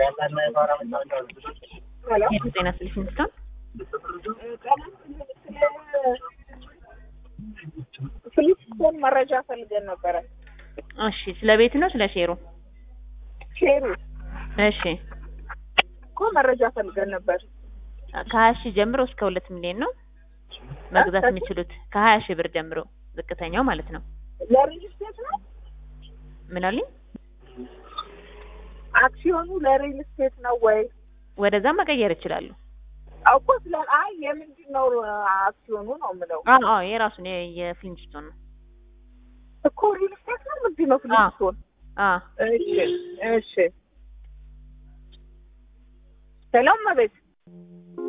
ጤና ስልሽ ሚስቶን ፍሊፕስቶን መረጃ ፈልገን ነበረ። እሺ፣ ስለ ቤት ነው ስለ ሼሩ? ሼሩ እሺ፣ እኮ መረጃ ፈልገን ነበር። ከሀያ ሺህ ጀምሮ እስከ ሁለት ሚሊዮን ነው መግዛት የሚችሉት ከሀያ ሺህ ብር ጀምሮ ዝቅተኛው ማለት ነው። ለሪል ስቴት ነው ምን አሉኝ? አክሲዮኑ ለሪል ስቴት ነው ወይ? ወደዛ መቀየር ይችላሉ። እኮ ስለ አይ የምንድን ነው አክሲዮኑ ነው የምለው አዎ አዎ፣ የራሱን የ- የፍሊንስቶን ነው። እኮ ሪል ስቴት ነው ምንድን ነው ፍሊፕስቶን? አዎ እሺ እሺ ሰላም መቤት